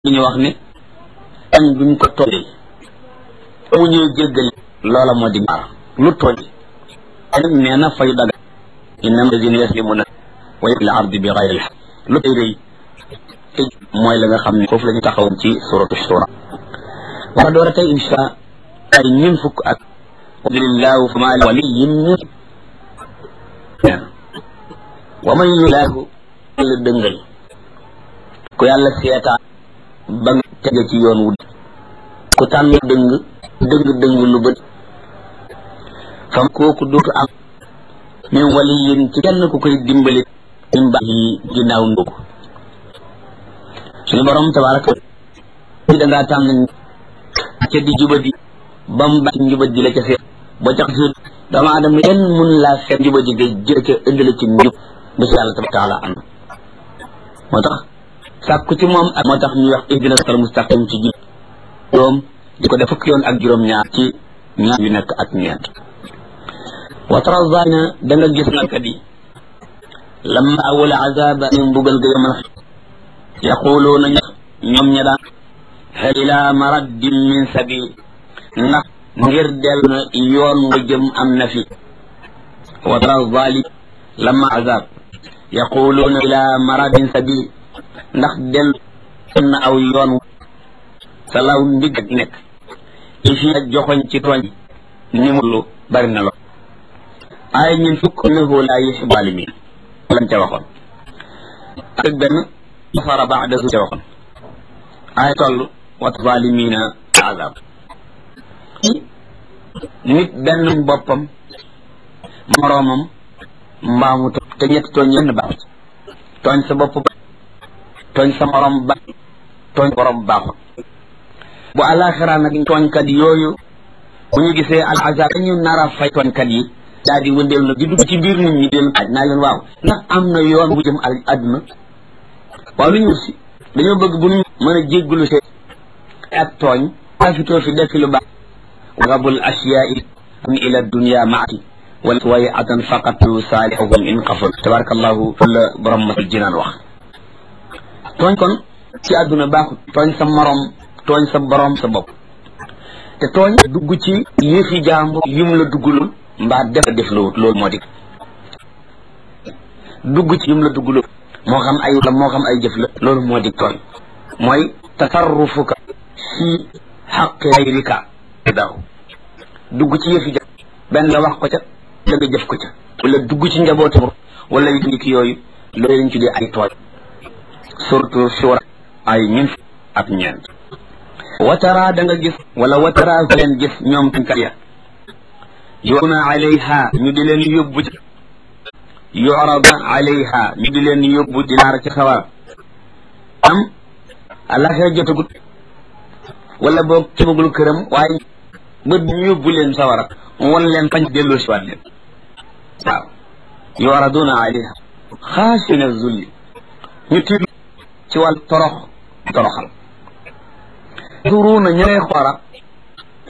ñu wax ne añ duñ ko tooñ mu ñëw jéggal loola moo di ñaar lu tooñ nag nee na fayu daga innama lazina yaslimuna wa fil ardi bi gayri alxaq lu tey rëy te mooy la nga xam ne foofu la ñu taxawoon ci suratu shura war a door a tey insha ay ñun fukk ak alhamdulillahu fa maa waliyin wa man yulaahu la dëngal ku yàlla seetaan ba nga tege ci yoon wu ku tànn dëng dëng dëng lu bët fam kooku dootu am min waliyin ci kenn ku koy dimbali min ba yi ginnaaw ndóogu suñu borom tabaraka ci da ngaa tànn ca di jubadi ba mu bàyyi njubadi la ca seet ba tax si doomu aadama kenn mun laa seet njubadi nga jël ca ëndale ci njub ba si yàlla tabaraka taala am moo tax sàkku ci moom ak moo tax ñuy wax ihdina siratal mustaqim ci jub doom di ko def fukki yoon ak juróom-ñaar ci ñaar yu nekk ak ñeent wa tara zaalimiina da nga gis nakat yi lamma awala azaba ñu mbugal ga yamal yaquluuna ñoom ña daan hal ila maraddin min sabil ndax ngir del na yoon nga jëm am na fi wa tara zalim lamma azab yaquluuna ila maraddin sabil ndax del na aw yoon sa law ndig ak nekk i fi ak joxoñ ci tooñ ni mu lu bari na lo ay ñun fukk innahu laa yuhibbu zalimin lañ ca waxoon ak benn safara baada su ca waxoon ay toll wa zalimina azab nit benn boppam moroomam mbaamu te ñetti tooñ yenn baaxut tooñ sa bopp ba tooñ sa morom ba tooñ borom baaxut bu alaxira nag tooñkat yooyu bu ñu gisee al azab ñu nar a fay tooñkat yi daal di wëndeel na di dugg ci biir nit ñi di leen aj naa leen waaw ndax am na yoon bu jëm al àdduna waaw lu ñu si dañoo bëgg bu ñu mën a jéggulu see ak tooñ afitoo fi def lu baax rabul asyaai am ila dunia maati wala way atan faqatu saalihum in xafal tabarakallahu la borom matul jinaan wax tooñ kon ci àdduna baaxut tooñ sa morom tooñ sa borom sa bopp te tooñ dugg ci yëfi jàmbur yim la duggulul mbaa def def lawut loolu moo di dugg ci yim la duggulul moo xam ay la moo xam ay jëf la loolu moo di tooñ mooy tasarrufuka fi xaqi gayrika daw dugg ci yëfi jàmbur benn nga wax ko ca la nga jëf ko ca wala dugg ci njabootu wala yu ki yooyu loolu lañ tuddee ay tooñ surtout sura ay ñun ak ñeent watara da nga gis wala watara leen gis ñoom tuñkat ya yoona alayha ñu di leen yóbbu ci yorada alayha ñu di leen yóbbu di naar ci sawara am alaxira jotagut wala boog cibagul këram waaye bët ñu yóbbu leen sawara wan leen fañ delloo si waat leen waaw yoraduna alayha xaasina zulli ñu tiit ci wàll torox toroxal turuuna ña ngay xoora